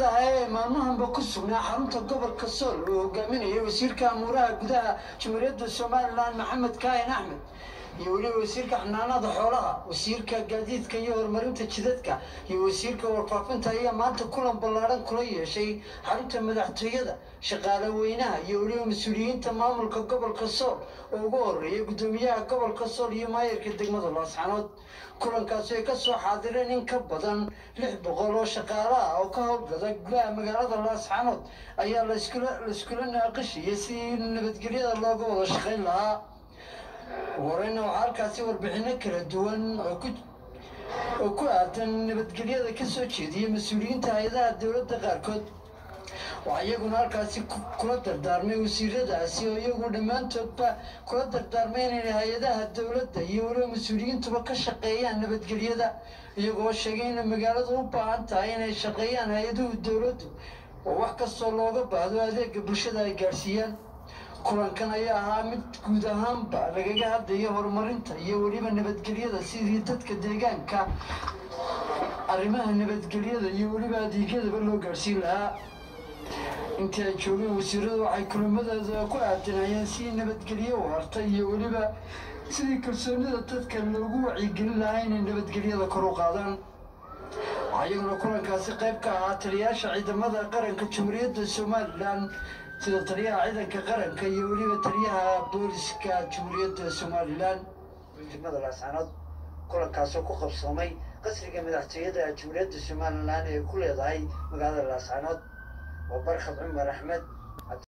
ah ee maalmahanba ku sugnaa xarunta gobolka sool uu hogaaminayay wasiirka amuuraha gudaha jamhuuriyadda somalilan maxamed kaahin axmed iyo weliba wasiirka xanaanada xoolaha wasiirka gaadiidka iyo horumarinta jidadka iyo wasiirka warfaafinta ayaa maanta kulan ballaadhan kula yeeshay xarunta madaxtooyada shaqaale weynaha iyo weliba mas-uuliyiinta maamulka gobolka sool oo ugu horeeyay guddoomiyaha gobolka sool iyo maayarka degmada laascanood kulankaasi ay ka soo xaadireen in ka badan lix boqol oo shaqaale ah oo ka howlgada gudaha magaalada laascanood ayaa laskula laiskula naaqishiyay sidii nabadgelyada looga wada shaqayn lahaa wareyna waxaa halkaasi warbixino kala duwan oo ku oo ku aadan nabadgelyada ka soo jeediyay mas-uuliyiinta hay-adaha dowladda qaarkood waxaa iyaguna halkaasi kula dardaarmay wasiiradaasi oo iyagu dhammaantoodba kula dardaarmay inay hay-adaha dowladda iyo weliba mas-uuliyiintuba ka shaqeeyaan nabadgelyada iyagoo sheegay inay magaaladu u baahan tahay inay shaqeeyaan hay-aduhu dowladdu oo wax kastoo looga baahdo adeega bulshada ay gaadhsiiyaan kulankan ayaa ahaa mid guud ahaanba lagaga hadlayo horumarinta iyo weliba nabadgelyada sidii dadka deegaanka arrimaha nabadgelyada iyo weliba adeegyadaba loo gaadhsiin lahaa intii ay joogeen wasiiradu waxay kulamadooda ku aadanayeen sidii nabadgelyo u harta iyo weliba sidii kalsoonida dadka loogu wacyigelin lahaa inay nabadgelyada kor u qaadaan waxaa iyaguna kulankaasi qayb ka ahaa taliyayaasha ciidamada qaranka jamhuuriyadda somalilan sida taliyaha ciidanka qaranka iyo weliba taliyaha booliska jamhuuriyadda somalilan degmada laascanood kulankaasoo ku qabsoomay qasriga madaxtooyada jamhuuriyadda somalilan ee ku leedahay magaalada laascanood waa barkhad cumar axmed